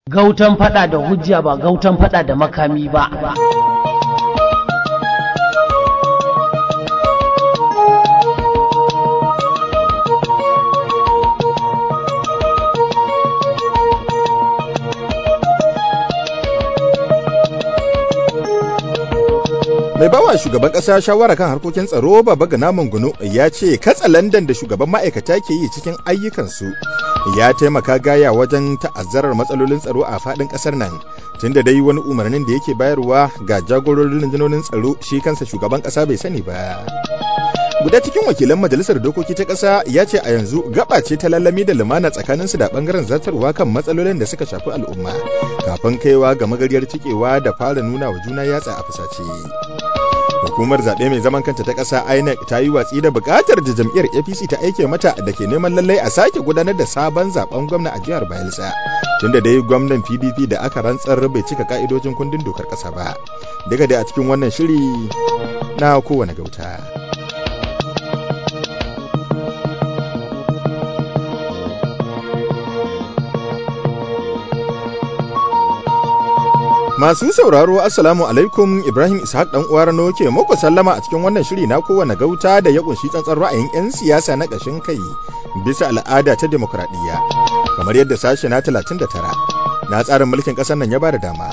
Gautan fada da hujja ba gautan fada da makami ba. mai bawa shugaban kasa shawara kan harkokin tsaro baba gana mangunu ya ce katsa landan da shugaban ma'aikata ke yi cikin ayyukansu ya taimaka gaya wajen ta'azzarar matsalolin tsaro a faɗin ƙasar nan tunda dai wani umarnin da yake bayarwa ga jagororin rundunonin tsaro shi kansa shugaban ƙasa bai sani ba guda cikin wakilan majalisar dokoki ta ƙasa ya ce a yanzu gaba ce ta lallami da lumana tsakaninsu da bangaren zartarwa kan matsalolin da suka shafi al'umma kafin kaiwa ga magariyar cikewa da fara nuna wa juna yatsa a fusace hukumar zaɓe mai zaman kanta ta ƙasa inec ta yi watsi da buƙatar da jam'iyyar apc ta aike mata da ke neman lallai a sake gudanar da sabon zaben gwamna a jihar bayelsa tunda dai gwamnan pdp da aka rantsar bai cika ka'idojin kundin dokar ƙasa ba daga da a cikin wannan shiri na kowane gauta. Masu sauraro Assalamu alaikum Ibrahim Ishaq dan uwar no ke muku sallama a cikin wannan shiri na kowane gauta da ya kunshi tsantsar ra'ayin 'yan siyasa na ƙashin kai bisa al'ada ta demokradiyya kamar yadda sashe na 39 na tsarin mulkin ƙasar nan ya ba da dama.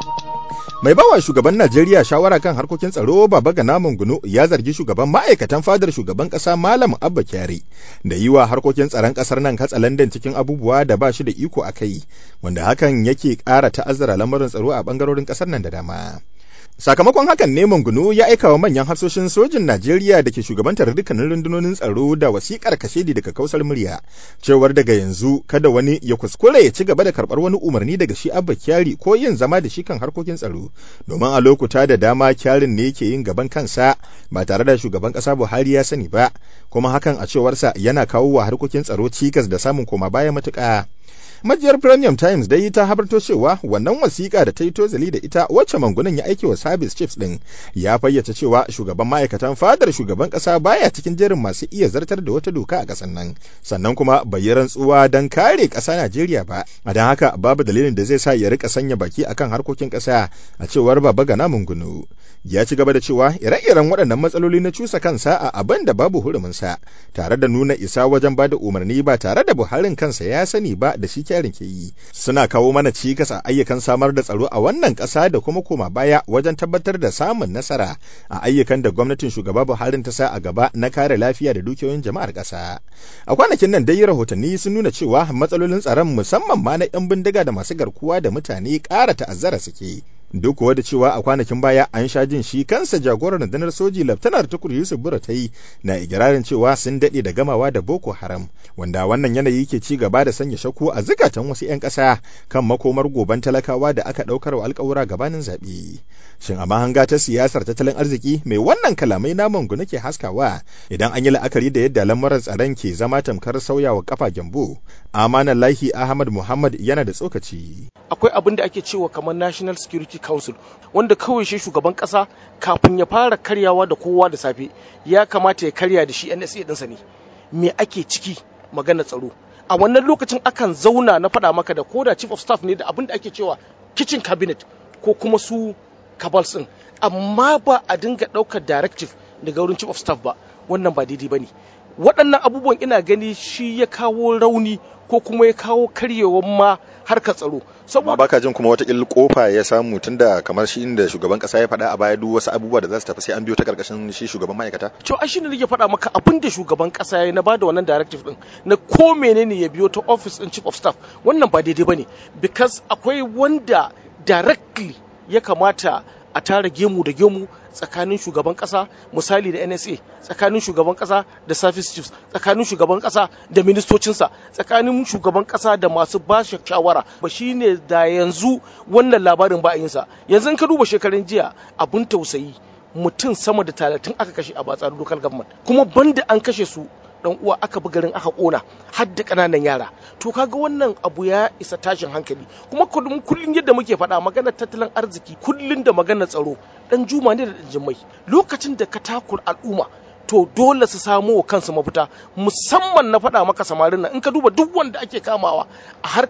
mai bawa shugaban Najeriya shawara kan harkokin tsaro Baba Gana Mungunu ya zargi shugaban ma'aikatan fadar shugaban kasa Malam Abba Kyari da yi wa harkokin tsaron kasar nan katsalandan cikin abubuwa da ba shi da iko a kai wanda hakan yake ƙara ta'azzara lamarin tsaro a bangarorin kasar nan da dama. Sakamakon hakan ne Mungunu ya aika wa manyan hafsoshin sojin Najeriya da ke shugabantar dukkanin rundunonin tsaro da wasikar kashedi daga kausar murya cewar daga yanzu kada wani ya kuskure ya ci gaba da karɓar wani umarni daga shi Abba Kyari ko yin zama da shi kan harkokin tsaro domin a lokuta da dama Kyarin ne ke yin gaban kansa ba tare da shugaban ƙasa Buhari ya sani ba kuma hakan a cewarsa yana kawo wa harkokin tsaro cikas da samun koma baya matuƙa. majiyar premium times dai ta habarto cewa wannan wasiƙa da ta yi tozali da ita wacce mangunan ya aike wa service chiefs din ya fayyace cewa shugaban ma'aikatan fadar shugaban ƙasa baya cikin jerin masu iya zartar da wata doka a ƙasar nan sannan kuma bai yi rantsuwa don kare ƙasa najeriya ba a don haka babu dalilin da zai sa ya rika sanya baki akan harkokin ƙasa a cewar baba gana mungunu ya ci gaba da cewa ire-iren waɗannan matsaloli na cusa kansa a abin da babu huruminsa tare da nuna isa wajen ba da umarni ba tare da buharin kansa ya sani ba da shi kyarin ke yi suna kawo mana cikas a ayyukan samar da tsaro a wannan ƙasa da kuma koma baya wajen tabbatar da samun nasara a ayyukan da gwamnatin shugaba buharin ta sa a gaba na kare lafiya da dukiyoyin jama'ar ƙasa a kwanakin nan dai rahotanni sun nuna cewa matsalolin tsaron musamman ma na 'yan bindiga da masu garkuwa da mutane ƙara ta'azzara suke duk kuwa da cewa a kwanakin baya an sha jin shi kansa jagoran rundunar soji laftanar tukur yusuf buratai na igirarin cewa sun daɗe da gamawa da boko haram wanda wannan yanayi ke ci gaba da sanya shakku a zukatan wasu 'yan ƙasa kan makomar goban talakawa da aka ɗaukar wa alƙawura gabanin zaɓe shin a mahanga ta siyasar tattalin arziki mai wannan kalamai na mangu nake haskawa idan an yi la'akari da yadda lamarin tsaron ke zama tamkar sauyawa kafa gyambo amanan lahi ahmad muhammad yana da tsokaci akwai abin da ake cewa kamar national security council wanda kawai shi shugaban kasa kafin ya fara karyawa da kowa da safe ya kamata ya karya da shi nsa ɗinsa ne me ake ciki magana tsaro a wannan lokacin akan zauna na faɗa maka da koda chief of staff ne da abin da ake cewa kitchen cabinet ko kuma su cabals ɗin amma ba a dinga ɗaukar directive daga wurin chief of staff ba wannan ba daidai ba ne waɗannan abubuwan ina gani shi ya kawo rauni ko kuma ya kawo karyewar ma harkar tsaro saboda baka jin kuma watakil kofa ya samu tunda kamar shi inda shugaban kasa ya faɗa a baya duk wasu abubuwa da za su tafi sai an biyo ta karkashin shi shugaban ma'aikata to ai shine nake faɗa maka abin da shugaban kasa ya na bada wannan directive din na ko menene ya biyo ta office din chief of staff wannan ba daidai bane because akwai wanda directly ya kamata a tara gemu da gemu tsakanin shugaban kasa misali da nsa tsakanin shugaban kasa da service chiefs tsakanin shugaban kasa da ministocinsa tsakanin shugaban kasa da masu ba shawara ba shine da yanzu wannan labarin ba yinsa yanzu ka duba shekarun jiya abun tausayi mutum sama da talatin aka kashe a batsar local government kuma banda an kashe su dan uwa aka bi garin aka kona har da kananan yara to kaga wannan abu ya isa tashin hankali kuma kullum kullun yadda muke faɗa maganar tattalin arziki kullun da maganar tsaro dan juma ne da dan jimmai lokacin da ka takura al'umma to dole su samo wa kansu mafita musamman na faɗa maka samarin nan in ka duba duk wanda ake kamawa a harkar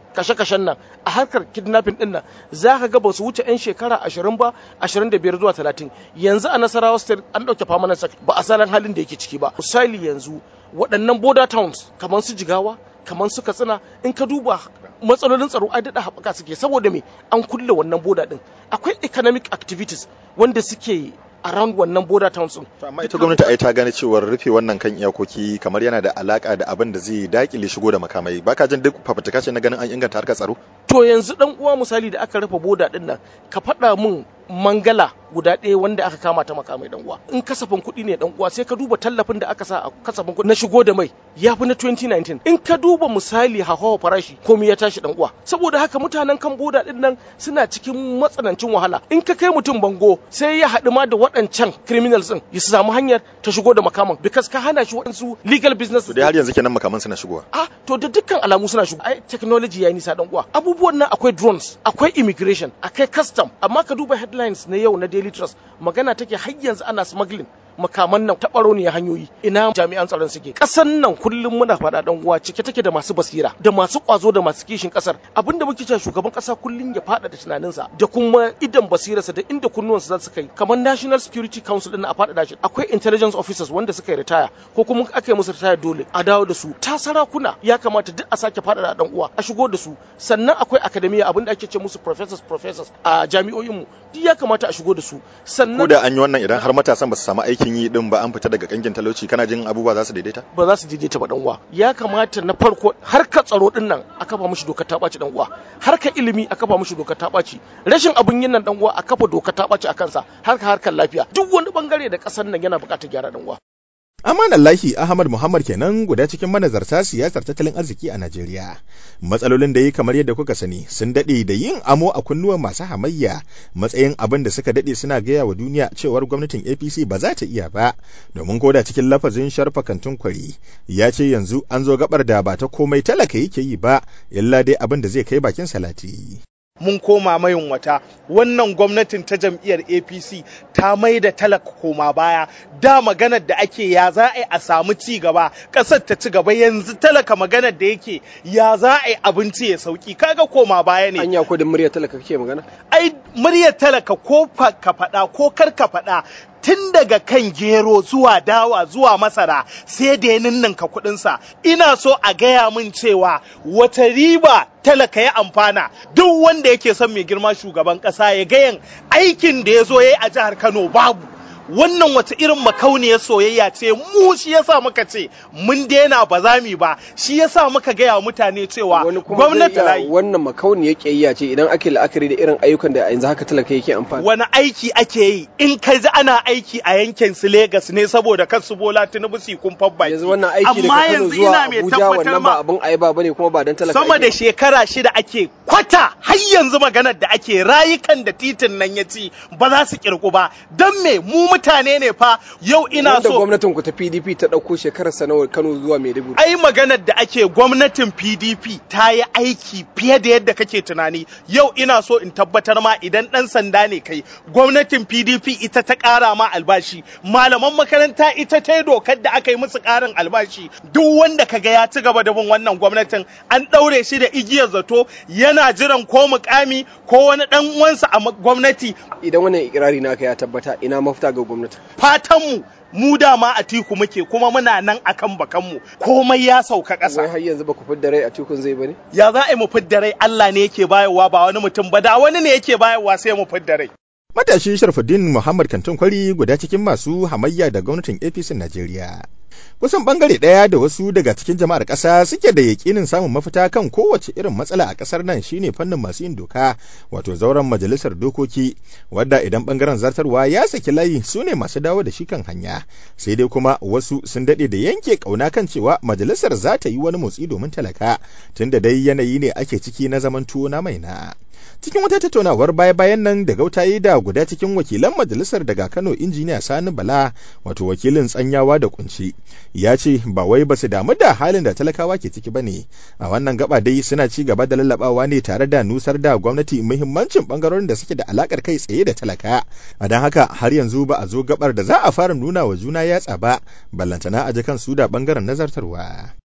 kashe-kashen nan a harkar kidnapping din nan za ka ga ba su wuce 'yan shekara ashirin ba ashirin da biyar zuwa talatin yanzu a nasarawa state an ɗauke famanan sak ba a salon halin da yake ciki ba misali yanzu waɗannan border towns kamar su jigawa kamar su katsina in ka duba matsalolin tsaro ai daɗa haɓaka suke saboda me an kulle wannan boda ɗin akwai economic activities wanda suke around wannan border towns din. amma ita gwamnati ai ta gane cewa rufe wannan kan iyakoki kamar yana da alaka da abin da zai dakile shigo da makamai baka jin duk fafutuka ce na ganin an inganta harkar tsaro to yanzu dan uwa misali da aka rufe boda din nan ka faɗa mun mangala guda ɗaya wanda aka kama ta makamai dan uwa in kasafin kuɗi ne dan uwa sai ka duba tallafin da aka sa a kasafin kuɗi na shigo da mai ya fi na 2019 in ka duba misali hawa farashi komai ya tashi dan uwa saboda haka mutanen kan boda din nan suna cikin matsanancin wahala in ka kai mutum bango sai ya haɗu ma da waɗancan criminals din ya samu hanyar ta shigo da makaman because ka hana shi waɗansu legal business to dai har yanzu kenan makaman suna shigowa ah to da dukkan alamu suna shigo ai technology yayi nisa dan uwa abubuwan nan akwai drones akwai immigration akwai custom amma ka duba headlines na yau na daily trust magana take har yanzu ana smuggling makaman nan taɓaro ne hanyoyi ina jami'an tsaron suke ƙasan nan kullum muna faɗa dan uwa cike take da masu basira da masu ƙwazo da masu kishin ƙasar abinda muke cewa shugaban ƙasa kullum ya faɗa da tunaninsa da kuma idan basirarsa da inda kunnuwansa za su kai kamar National Security Council din a faɗaɗa shi akwai intelligence officers wanda suka yi ritaya ko kuma aka yi musu ritaya dole a dawo da su ta sarakuna ya kamata duk a sake faɗaɗa dan uwa a shigo da su sannan akwai academia abinda ake ce musu professors professors a jami'o'inmu duk ya kamata a shigo da su sannan ko da an yi wannan idan har matasan ba su samu aikin yi din ba an fita daga kangin talauci kana jin abubuwa za su daidaita ba za su daidaita ba dan uwa ya kamata na farko harkar tsaro din nan a kafa mishi dokar ta ɓaci dan uwa harkar ilimi a kafa mishi dokar ta ɓaci rashin abun yin nan dan uwa a kafa dokar ta ɓaci a kansa harkar harkar lafiya duk wani bangare da ƙasar nan yana buƙatar gyara dan uwa Amanallahi Ahmad Muhammad kenan guda cikin manazarta siyasar tattalin arziki a Najeriya. Matsalolin da yi kamar yadda kuka sani sun daɗe da yin amo a kunnuwan masu hamayya matsayin abin da suka daɗe suna gaya wa duniya cewar gwamnatin APC ba za ta iya ba domin koda cikin lafazin sharfa kantin kwari ya ce yanzu an zo gabar da ba ta komai talaka yake yi ba illa dai abin da zai kai bakin salati. mun koma mayin wata wannan gwamnatin ta jam'iyyar apc ta mai da talaka koma baya da maganar da ake ya za a yi a samu ci gaba ƙasar ta ci gaba yanzu talaka maganar da yake ya za a yi abinci ya sauki kaga koma baya ne anya ko da muryar talaka kake magana ai muryar talaka ko ka faɗa ko kar ka faɗa tun daga kan gero zuwa dawa zuwa masara sai da ya ninninka kuɗinsa ina so a gaya min cewa wata riba talaka ya amfana duk wanda yake son mai girma shugaban ƙasa ya gayan aikin da ya zo ya yi a jihar kano babu wannan wata irin makauniyar soyayya ce mu shi yasa muka ce mun daina ba za mu ba shi yasa muka gaya wa mutane cewa gwamnati layi wannan makauniyar kiyayya ce idan ake la'akari da irin ayyukan da yanzu haka talaka yake amfani wani aiki ake yi in ka ji ana aiki a yankin su Legas ne saboda kan su Bola Tinubu su kun baki yanzu wannan aiki daga Kano zuwa Abuja wannan ba abun ayaba bane kuma ba dan talaka sama da shekara shida ake kwata har yanzu maganar da ake rayukan da titin nan ya ci ba za su kirku ba dan me mu mutane ne fa yau ina so gwamnatin ku ta PDP ta dauko shekarar sanawar Kano zuwa Maiduguri ai maganar da ake gwamnatin PDP ta yi aiki fiye da yadda kake tunani yau ina so in tabbatar ma idan dan sanda ne kai gwamnatin PDP ita ta kara ma albashi malaman makaranta ita ta yi dokar da aka yi musu karin albashi duk wanda kaga ya ci gaba da bin wannan gwamnatin an daure shi da igiyar zato yana jiran ko mukami ko wani dan uwansa a gwamnati idan wannan ikirari naka ya tabbata ina mafita ga gwamnati fatanmu mu dama a tiku muke kuma muna nan akan bakanmu komai ya sauka ƙasa. Wai har yanzu ba ku fidda rai a tikun zai bane? Ya za a yi mu fidda rai Allah ne yake bayarwa ba wani mutum ba da wani ne yake bayarwa sai mu fidda rai. Matashi Sharfuddin Muhammad Kantin Kwari guda cikin masu hamayya da gwamnatin APC Najeriya. Kusan bangare ɗaya da wasu daga cikin jama'ar ƙasa suke da yaƙinin samun mafita kan kowace irin matsala a ƙasar nan shine fannin masu yin doka wato zauren majalisar dokoki wadda idan bangaren zartarwa ya saki layi su ne masu dawo da shi kan hanya sai dai kuma wasu sun daɗe da yanke ƙauna kan cewa majalisar za ta yi wani motsi domin talaka tunda dai yanayi ne ake ciki na zaman tuwo na mai na. cikin wata tattaunawar baya-bayan nan da gautayi da guda cikin wakilan majalisar daga Kano injiniya Sani Bala wato wakilin tsanyawa da kunci ya ce ba wai ba su damu da halin da talakawa ke ciki bane a wannan gaba dai suna ci gaba da lallabawa ne tare da nusar da gwamnati muhimmancin bangarorin da suke da alakar kai tsaye da talaka a don haka har yanzu ba a zo gabar da za a fara nuna wa juna yatsa ba ballantana a ji kan su da bangaren nazartarwa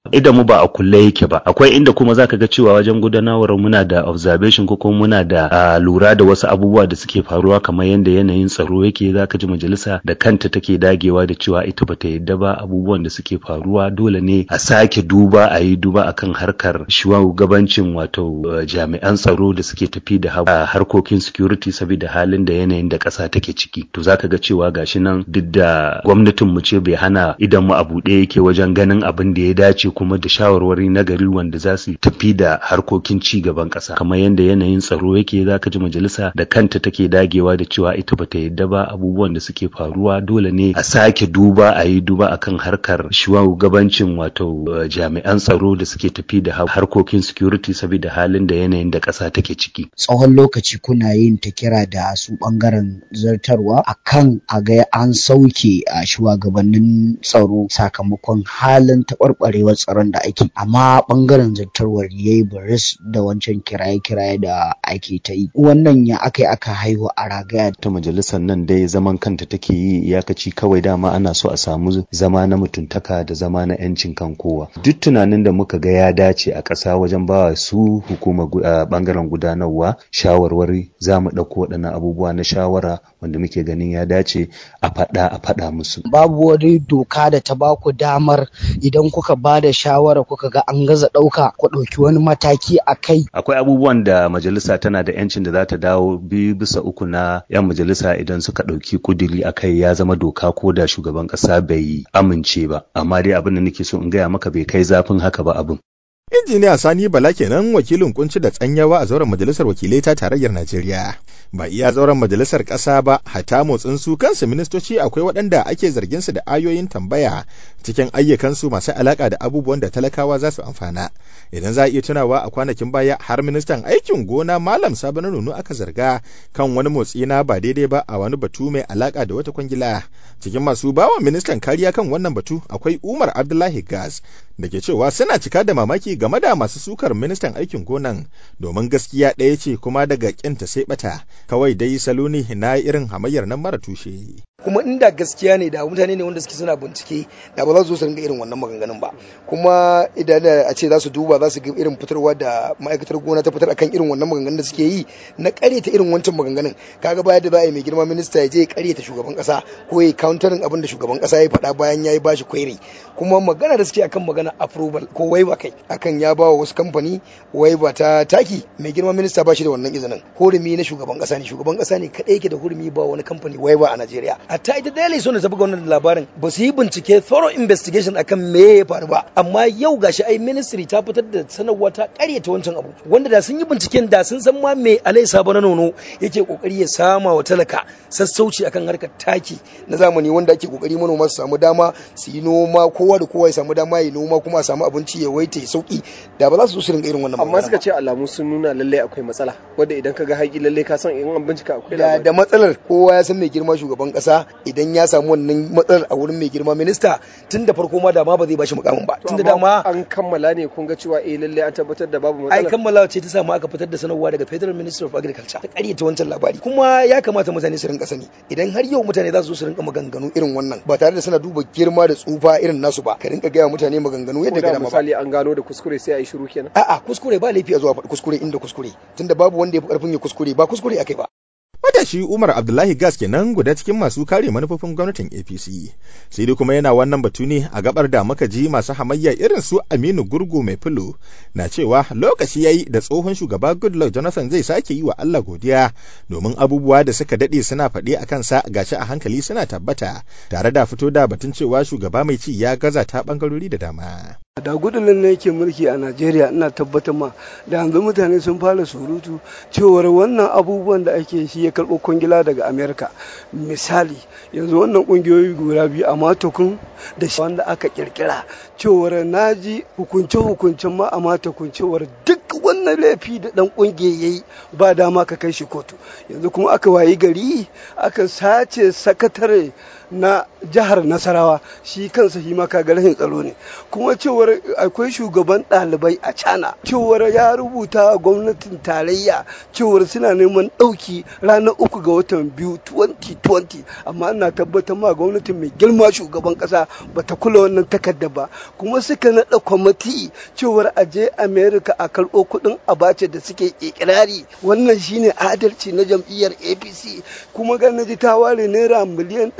idan mu ba a kulle yake ba akwai inda kuma zaka ga cewa wajen gudanarwar muna da observation ko kuma muna da uh, lura da wasu abubuwa da suke faruwa kamar yadda yanayin tsaro yake zaka ji majalisa da kanta take dagewa da cewa ita bata yadda ba abubuwan da suke faruwa dole ne a sake duba a yi duba akan harkar shugabancin wato uh, jami'an tsaro da suke tafi da uh, harkokin security saboda halin da yanayin da ƙasa take ciki to zaka ga cewa gashi nan duk da gwamnatin mu ce bai hana idan mu a buɗe yake wajen ganin abin da ya dace kuma da shawarwari na gari wanda za su tafi da harkokin ci gaban ƙasa kamar yadda yanayin tsaro yake zaka ji majalisa da kanta take dagewa da cewa ita bata yadda ba abubuwan da suke faruwa dole ne a sake duba a yi duba akan harkar shugabancin wato uh, jami'an tsaro da suke tafi da harkokin security saboda halin da yanayin da ƙasa take ciki tsawon lokaci kuna yin ta kira da su bangaren zartarwa akan a ga an sauke a shugabannin tsaro sakamakon halin taɓarɓarewar tsaron da ake amma bangaren zartarwar ya yi baris da wancan kiraye-kiraye da ake ta yi wannan ya aka aka haihu a ragaya ta majalisar nan dai zaman kanta take yi iyakaci kawai dama ana so a samu zama na mutuntaka da zama na yancin kan kowa duk tunanin da muka ga ya dace a ƙasa wajen bawa su hukumar bangaren gudanarwa shawarwari za mu ɗauko waɗannan abubuwa na shawara wanda muke ganin ya dace a faɗa a faɗa musu babu wani doka da ta baku damar idan kuka ba da shawara kuka ga an gaza ɗauka ku ɗauki wani mataki a kai. Akwai abubuwan da majalisa tana da yancin da za ta dawo biyu bisa uku na 'yan majalisa idan suka ɗauki kuduri a kai ya zama doka ko da shugaban ƙasa bai amince ba. Amma dai abin da nake so in gaya maka bai kai zafin haka ba abin. injiniya sani bala kenan wakilin kunci da tsanyawa a zauren majalisar wakilai ta tarayyar najeriya ba iya zauren majalisar ƙasa ba hata motsin su kansu ministoci akwai waɗanda ake zargin su da ayoyin tambaya cikin ayyukansu masu alaƙa da abubuwan da talakawa za su amfana idan za a iya tunawa a kwanakin baya har ministan aikin gona malam sabon nunu aka zarga kan wani motsi na ba daidai ba a wani batu mai alaƙa da wata kwangila cikin masu bawa ministan kariya kan wannan batu akwai umar abdullahi gas da ke cewa suna cika da mamaki game da masu sukar ministan aikin gonan domin gaskiya ɗaya ce kuma daga ƙinta sai bata kawai dai salo ne na irin hamayyar nan mara tushe. kuma inda gaskiya ne da mutane ne wanda suke suna bincike da ba za su zo su ringa irin wannan maganganun ba kuma idan a ce za su duba za su ga irin fitarwa da ma'aikatar gona ta fitar akan irin wannan maganganun da suke yi na karyata irin wancan maganganun kaga baya da za a yi mai girma minista ya je ya karyata shugaban kasa ko ya counterin abin da shugaban kasa ya faɗa bayan ya yi bashi kwairi kuma magana da suke akan magana approval ko waiva kai akan ya ba wa wasu kamfani waiva ta taki mai girma minista ba shi da wannan izinin hurumi na shugaban kasa ne shugaban kasa ne kadai yake da hurumi ba wani kamfani waiva a Najeriya hatta ita daily so ta buga wannan labarin ba su yi bincike thorough investigation akan me ya faru ba amma yau gashi ai ministry ta fitar da sanarwa ta karyata wancan abu wanda da sun yi binciken da sun san ma me alai sabo na nono yake kokari ya sama wa talaka sassauci akan harkar taki na zamani wanda ake kokari manoma su samu dama su yi noma kowa da kowa ya samu dama ya noma kuma a samu abinci ya waita ya sauki da ba za su zo su ringa irin wannan amma suka ce alamu sun nuna lalle akwai matsala wanda idan ka ga haƙi lalle ka san in an bincika akwai da, da matsalar kowa ya san mai girma shugaban kasa idan ya samu wannan matsalar a wurin mai girma minista tun da farko ma da ma ba zai bashi mukamin ba tun da dama an kammala ne kun ga cewa eh lalle an tabbatar da babu matsala ai kammalawa ce ta samu aka fitar da sanarwa daga Federal Ministry of Agriculture ta ƙaryata wancan labari kuma ya kamata mutane su rinka sani idan har yau mutane za su zo su rinka maganganu irin wannan ba tare da suna duba girma da tsufa irin nasu ba ka rinka gaya mutane maganganu yadda ga dama ba misali an gano da kuskure sai a yi shiru kenan a'a kuskure ba laifi a zuwa faɗi kuskure inda kuskure tunda babu wanda ya fi ƙarfin ya kuskure ba kuskure akai ba Matashi Umar Abdullahi Gas kenan guda cikin masu kare manufofin gwamnatin APC. Sai dai kuma yana wannan batu ne a gabar da muka ji masu hamayya irin su Aminu Gurgu mai filo na cewa lokaci yayi da tsohon shugaba Goodluck Jonathan zai sake yi wa Allah godiya domin abubuwa da suka dade suna faɗi a kansa gashi a hankali suna tabbata tare da fito da batun cewa shugaba mai ci ya gaza ta bangarori da dama. da gudun ne yake mulki a najeriya ina tabbatar ma da yanzu mutane sun fara surutu cewar wannan abubuwan da ake shi ya karɓo kwangila daga amerika misali yanzu wannan ƙungiyoyi guda biyu a matokun da shi wanda aka kirkira cewar naji hukunce hukuncen ma a matokun cewar duk wannan laifi da dan ƙungiya ya yi ba dama ka kai shi kotu yanzu kuma aka wayi gari aka sace sakatare na jihar nasarawa shi kansa shi ma kaga rashin tsaro ne kuma cewar cewar akwai shugaban ɗalibai a cana cewar ya rubuta a gwamnatin tarayya cewar suna neman ɗauki ranar uku ga watan biyu 2020 amma ina tabbatar ma gwamnatin mai girma shugaban ƙasa bata kula wannan takarda ba kuma suka naɗa kwamiti cewar a je america a karɓo kuɗin abace da suke ikirari wannan shine adalci na jam'iyyar apc kuma ji ta ware naira miliyan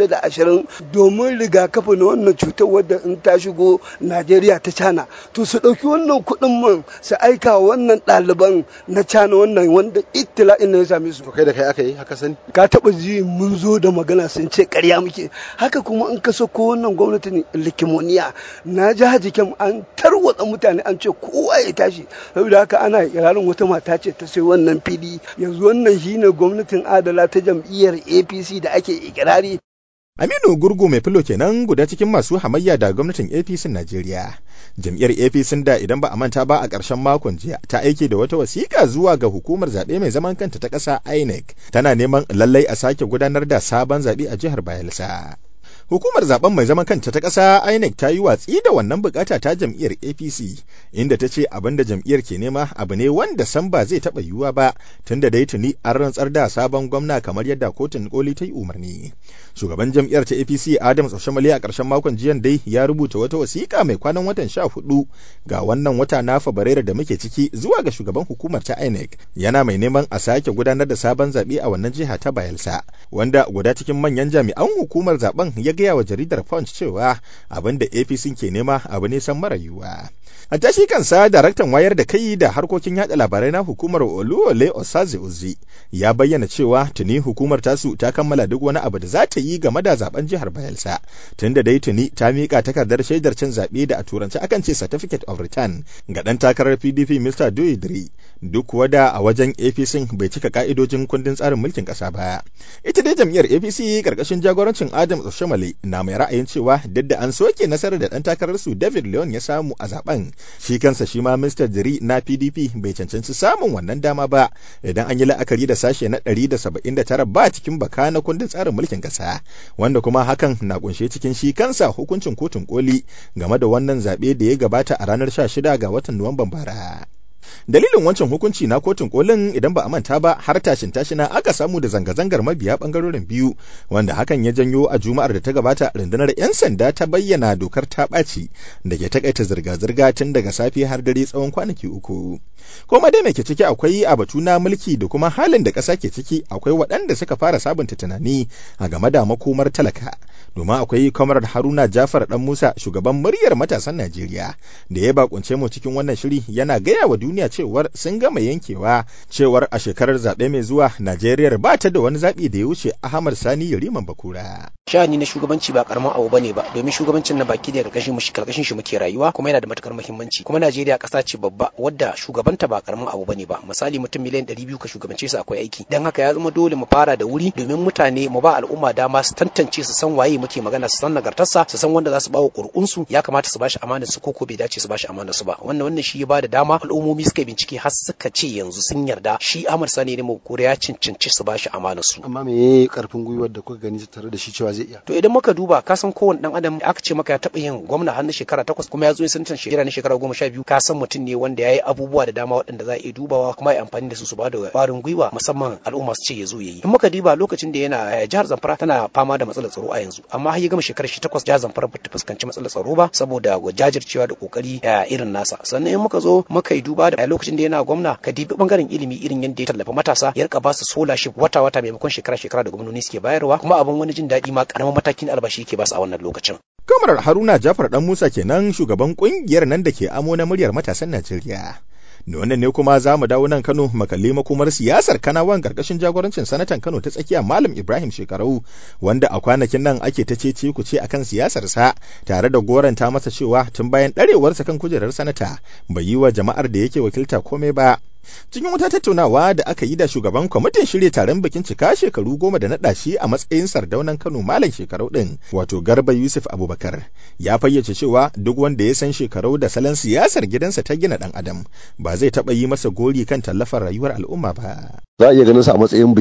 620 domin rigakafi na wannan cutar wadda in ta shigo najeriya ta cana to su ɗauki wannan kuɗin man su aika wannan ɗaliban na cana wannan wanda ittila'in na ya same su kai da kai aka yi haka sani ka taɓa ji mun zo da magana sun ce ƙarya muke haka kuma in ka sako wannan gwamnatin likimoniya na ji hajikin an tarwatsa mutane an ce kowa ya tashi saboda haka ana ikirarin wata mata ce ta sai wannan fili yanzu wannan shine gwamnatin adala ta jam'iyyar apc da ake ikirari Aminu Gurgu mai filo kenan guda cikin masu hamayya da gwamnatin APC Najeriya. Jam'iyyar APC da idan ba a manta ba a ƙarshen makon jiya ta aike da wata wasiƙa zuwa ga hukumar zaɓe mai zaman kanta ta ƙasa INEC tana neman lallai a sake gudanar da sabon zaɓe a jihar Bayelsa. Hukumar zaben mai zaman kanta ta ƙasa INEC ta yi watsi da wannan bukata ta jam'iyyar APC inda ta ce abin da jam'iyyar ke nema abu ne wanda san ba zai taɓa yiwuwa ba tunda dai tuni an rantsar da sabon gwamna kamar yadda kotun koli ta yi umarni. Shugaban jam'iyyar ta APC Adams Oshamale a ƙarshen makon jiyan dai ya rubuta wata wasiƙa mai kwanan watan sha hudu ga wannan wata na Fabrairu da muke ciki zuwa ga shugaban hukumar ta INEC yana mai neman a sake gudanar da sabon zaɓe a wannan jiha ta Bayelsa wanda guda cikin manyan jami'an hukumar zaben ya gaya wa jaridar Punch cewa abin da APC ke nema abu ne san mara yiwuwa. A tashi kansa daraktan wayar da kai da harkokin yada labarai na hukumar Oluwole Osaze Uzi ya bayyana cewa tuni hukumar tasu ta kammala duk wani abu da za ta yi game da zaben jihar Bayelsa tunda dai tuni ta mika takardar shaidar cin zaɓe da a turanci akan ce certificate of return ga ɗan takarar PDP Mr. Doyidri duk wada a wajen APC bai cika ka'idojin kundin tsarin mulkin ƙasa ba. Ita dai jam'iyyar APC karkashin jagorancin Adam Oshamale na mai ra'ayin cewa duk da an soke nasarar da ɗan takararsu David Leon ya samu a zaben shi kansa shi ma Mr. Diri na PDP bai cancanci samun wannan dama ba idan an yi la'akari da sashe na 179 ba cikin baka na kundin tsarin mulkin ƙasa wanda kuma hakan na kunshe cikin shi kansa hukuncin kotun koli game da wannan zaɓe da ya gabata a ranar 16 ga watan Nuwamban bara. dalilin wancan hukunci na kotun kolin idan ba a manta ba har tashin tashina aka samu da zanga-zangar mabiya bangarorin biyu wanda hakan ya janyo a juma'ar da ta gabata rundunar 'yan sanda ta bayyana dokar ta ɓaci da ke takaita zirga-zirga tun daga safe har dare tsawon kwanaki uku koma dai mai ke ciki akwai a batu na mulki da kuma halin da ƙasa ke ciki akwai waɗanda suka fara sabunta tunani a game da makomar talaka domin akwai kwamarar haruna jafar dan musa shugaban muryar matasan najeriya da ya bakunce mu cikin wannan shiri yana gaya wa duniya cewar sun gama yankewa cewar a shekarar zaɓe mai zuwa najeriya ba ta da wani zaɓi da ya wuce ahmad sani yariman bakura sha'ani na shugabanci ba karamin abu bane ba domin shugabancin na baki da karkashin mu karkashin shi muke rayuwa kuma yana da matukar muhimmanci kuma Najeriya ƙasa ce babba wadda shugabanta ba karamin abu bane ba misali mutum miliyan 200 ka shugabance su akwai aiki dan haka ya zama dole mu fara da wuri domin mutane mu ba al'umma dama su tantance su san waye muke magana su san nagartarsa su san wanda za su bawa ƙur'unsu ya kamata su bashi amanar su ko ko bai dace su bashi amanar su ba wannan wannan shi ya bada dama al'ummomi suka bincike har suka ce yanzu sun yarda shi Ahmad Sani ne mu ya cancanci su bashi amanar su amma me karfin gwiwar da kuka gani tare da shi cewa zai iya to idan muka duba ka san kowane dan adam aka ce maka ya taɓa yin gwamna har na shekara takwas kuma ya zo ya santan shekara na shekara goma sha biyu ka san mutum ne wanda ya yi abubuwa da dama waɗanda za a iya dubawa kuma ya amfani da su su ba da ƙwarin gwiwa musamman al'umma su ce ya zo ya yi in muka duba lokacin da yana jihar Zamfara tana fama da matsalar tsaro a yanzu amma har ya gama shekarar shi takwas jihar Zamfara ba ta fuskanci matsalar tsaro ba saboda jajircewa da kokari irin nasa sannan in muka zo muka yi duba da lokacin da yana gwamna ka dibi bangaren ilimi irin yadda ya tallafa matasa ya rika ba su scholarship wata wata maimakon shekara shekara da gwamnati suke bayarwa kuma abin wani jin daɗi ma karamin matakin albashi yake ba su a wannan lokacin Kamarar Haruna Jafar Dan Musa kenan shugaban kungiyar nan da ke amo na muryar matasan Najeriya. Da wannan ne kuma za mu dawo nan Kano makalli makomar siyasar Kanawan karkashin jagorancin sanatan Kano ta tsakiya Malam Ibrahim Shekarau wanda a kwanakin nan ake ta ce ku ce akan siyasar sa tare da goranta masa cewa tun bayan ɗarewarsa kan kujerar sanata bai yi wa jama'ar da yake wakilta komai ba. cikin wata tattaunawa da aka yi da shugaban kwamitin shirya taron bikin cika shekaru goma da naɗa shi a matsayin sardaunan kano malam shekarau ɗin wato garba yusuf abubakar ya fayyace cewa duk wanda ya san shekarau da salon siyasar gidansa ta gina ɗan adam ba zai taɓa yi masa gori kan tallafar rayuwar al'umma ba za a iya ganin sa a matsayin biki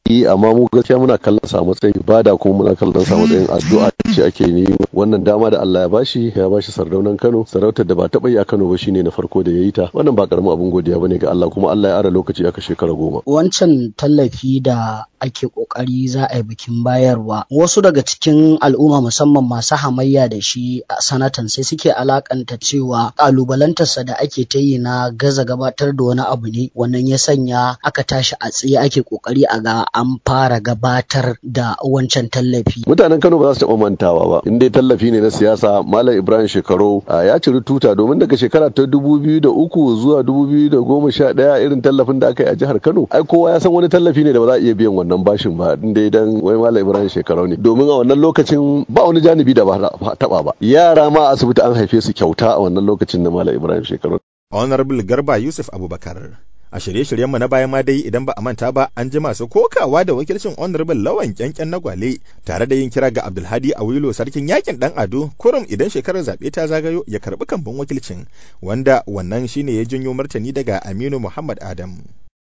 yi amma mu gaskiya muna kallon sa matsayin ibada kuma muna kallon sa matsayin addu'a ce ake yi wannan dama da Allah ya bashi ya bashi sardaunan Kano sarautar da ba taɓa yi a Kano ba shine na farko da ya yi ta wannan ba karamin abin godiya bane ga Allah kuma Allah ya ara lokaci aka shekara goma wancan tallafi da ake kokari za a yi bikin bayarwa wasu daga cikin al'umma musamman masu hamayya da shi a sanatan sai suke alakanta cewa kalubalantarsa da ake ta yi na gaza gabatar da wani abu ne wannan ya sanya aka tashi a tsaye ake kokari a ga an fara gabatar da wancan tallafi mutanen Kano ba za su taɓa mantawa ba in dai tallafi ne na siyasa Malam Ibrahim Shekaru ya ciri tuta domin daga shekara ta dubu biyu da uku zuwa dubu biyu da goma sha ɗaya irin tallafin da aka yi a jihar Kano ai kowa ya san wani tallafi ne da ba za a iya biyan wannan bashin ba in dai dan wai Malam Ibrahim Shekaru ne domin a wannan lokacin ba wani janibi da ba taɓa ba yara ma asibiti an haife su kyauta a wannan lokacin da Malam Ibrahim Shekaru Honorable Garba Yusuf Abubakar a shirye-shiryenmu na baya ma dai idan ba a manta ba an ji masu kokawa da wakilcin honorable lawan kyankyan na gwale tare da yin kira ga abdulhadi awilo sarkin yakin dan ado kurum idan shekarar zaɓe ta zagayo ya karɓi kambun wakilcin wanda wannan shine ya janyo martani daga aminu muhammad adam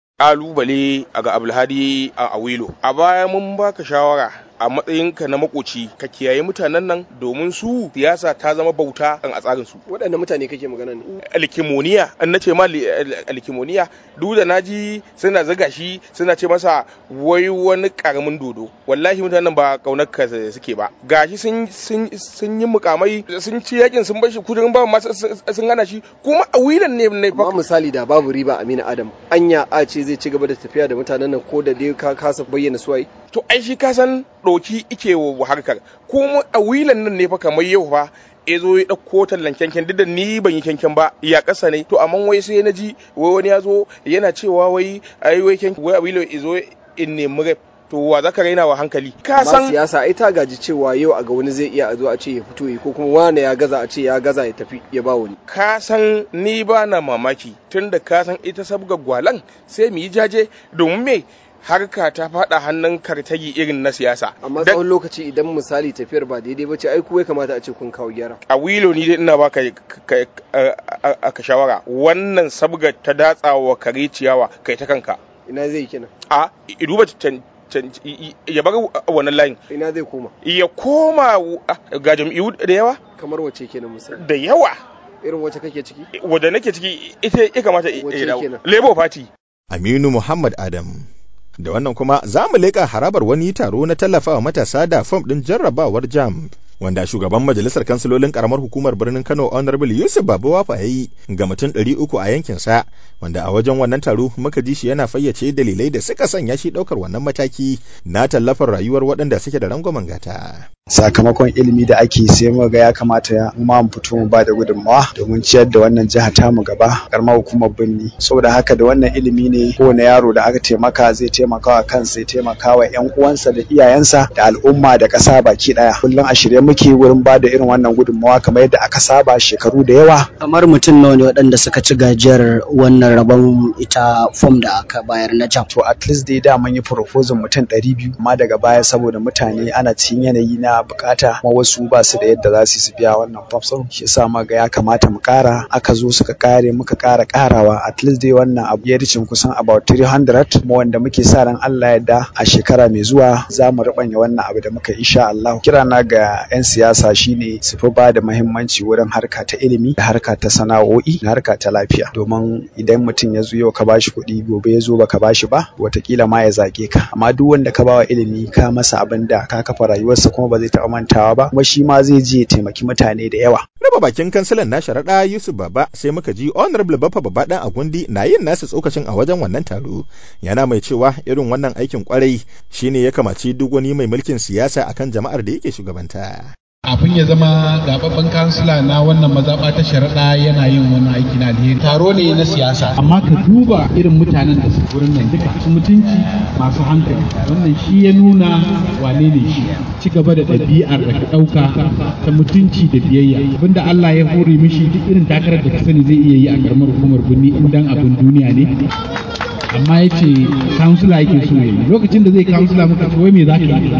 kalubale ga abdulhadi a awilo a baya mun baka shawara a matsayinka na makoci ka kiyaye mutanen nan domin su siyasa ta zama bauta a tsarin su waɗanne mutane kake magana ne alkimoniya an nace ma alkimoniya duk da naji suna zaga shi suna ce masa wai wani karamin dodo wallahi mutanen ba kaunar ka suke ba gashi sun sun yi mukamai sun ci yakin sun bar shi kudin ba ma sun hana shi kuma a wilan ne ne fa misali da babu riba Aminu Adam anya a ce zai ci gaba da tafiya da mutanen nan ko da dai ka kasa bayyana suwaye to ai shi ka san ɗoki ike wa harkar kuma a wilan nan ne fa kamar yau fa ya zo ya ɗauko tallan kyankyan duk da ni ban yi kyankyan ba ya ƙasa ne to amma wai sai na ji wai wani ya zo yana cewa wai ai wai kyankyan wai a wilo ya zo in nemi rep to wa za ka raina wa hankali ka san siyasa ai ta gaji cewa yau a ga wani zai iya a zo a ce ya fito yi ko kuma wani ya gaza a ce ya gaza ya tafi ya ba wani ka san ni ba na mamaki tunda ka san ita sabga gwalan sai mu yi jaje domin me harka ta fada hannun kartagi irin na siyasa. Amma tsawon lokaci idan misali tafiyar ba daidai ba ce ai kuwa kamata a ce kun kawo gyara. A wilo ni dai ina baka ka shawara wannan sabgar ta datsawa kare ciyawa kai ta kanka. Ina zai kenan. A duba ya bar wannan layin. Ina zai koma. Ya koma ga jam'iyyu da yawa. Kamar wace kenan misali. Da yawa. Irin wacce kake ciki? Wadda nake ciki ita ya kamata ya dawo. Labour Party. Aminu Muhammad Adam. da wannan kuma za mu leƙa harabar wani taro na tallafawa matasa da fom ɗin jarrabawar jam wanda shugaban majalisar kansilolin karamar hukumar birnin kano honorable yusuf babawafa ya yi ga mutum ɗari uku a yankinsa wanda a wajen wannan taro muka ji shi yana fayyace dalilai da suka sanya shi ɗaukar wannan mataki na tallafar rayuwar waɗanda suke da rangwamen gata. sakamakon ilimi da ake sai mu ga ya kamata ya ma mu fito mu ba da gudunmawa domin ciyar da wannan jiha ta mu gaba karamar hukumar birni saboda haka da wannan ilimi ne kowane yaro da aka taimaka zai taimaka wa kansa ya taimaka wa yan uwansa da iyayensa da al'umma da ƙasa baki ɗaya kullum a shirye muke wurin ba da irin wannan gudunmawa kamar yadda aka saba shekaru da yawa kamar mutum nawa ne waɗanda suka ci gajiyar wannan rabon ita fom da aka bayar na jam to at least dai da mun yi proposal mutum ɗari biyu amma daga baya saboda mutane ana cikin yanayi na bukata kuma wasu ba su da yadda za su su biya wannan fafson shi yasa ma ga ya kamata mu kara aka zo suka kare muka kara karawa at least dai wannan abu ya ricin kusan about 300 kuma wanda muke sa ran Allah yadda a shekara mai zuwa za mu rubanya wannan abu da muka insha Allah kira na ga 'yan siyasa shine su fi ba da muhimmanci wurin harka ta ilimi da harka ta sana'o'i da harka ta lafiya domin idan mutum ya zo yau ka bashi kuɗi gobe ya zo baka bashi ba watakila ma ya zage ka amma duk wanda ka bawa ilimi ka masa abin da ka kafa rayuwarsa kuma ba zai taɓa mantawa ba kuma shi ma zai je ya taimaki mutane da yawa. Raba bakin kansilan na sharaɗa Yusuf Baba sai muka ji Honorable Baffa Baba ɗan Agundi na yin nasu tsokacin a wajen wannan taro. Yana mai cewa irin wannan aikin kwarai shine ya kamaci duk wani mai mulkin siyasa akan jama'ar da yake shugabanta. Kafin ya zama zababben kansila na wannan mazaɓa ta sharaɗa yana yin wani aiki na alheri. Taro ne na siyasa. Amma ka duba irin mutanen da su wurin nan duka su mutunci masu hankali. Wannan shi ya nuna wane ne shi. Ci gaba da ɗabi'ar da ka ɗauka ta mutunci da biyayya. Abinda Allah ya hore mishi duk irin takarar da ka sani zai iya yi a ƙaramar hukumar birni in dan abin duniya ne. amma ya ce kansula yake so ya yi lokacin da zai kansula muka ce wai me za ka yi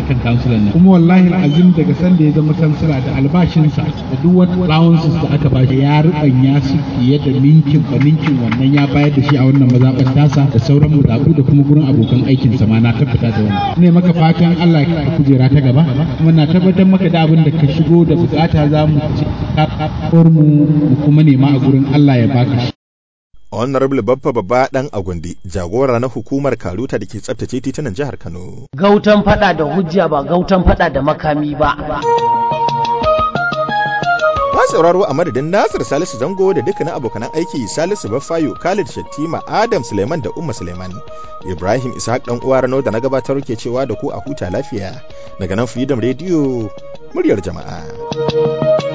akan kansulan nan kuma wallahi azim daga sanda ya zama kansila da albashinsa da duk wani allowances da aka bashi ya rubanya su fiye da ninkin ba ninkin wannan ya bayar da shi a wannan mazaɓar tasa da sauran mazaɓu da kuma gurin abokan aikinsa ma na tabbata da wannan ne maka fatan Allah ya ka kujera ta gaba kuma na tabbatar maka da abin da ka shigo da bukata za mu ci mu mu kuma nema a gurin Allah ya baka shi Honorable Baffa Babba Dan Agundi, jagora na hukumar Karuta da ke tsabtace titunan jihar Kano. Gautan fada da hujja ba gautan fada da makami ba. Ma sauraro a madadin Nasir Salisu Zango da dukkanin abokanan aiki Salisu Baffayo, Khalid Shattima, Adam Suleiman da Umma Suleiman. Ibrahim Ishaq dan uwa Rano da na gabatar ke cewa da ku a huta lafiya. Daga nan Freedom Radio, muryar jama'a.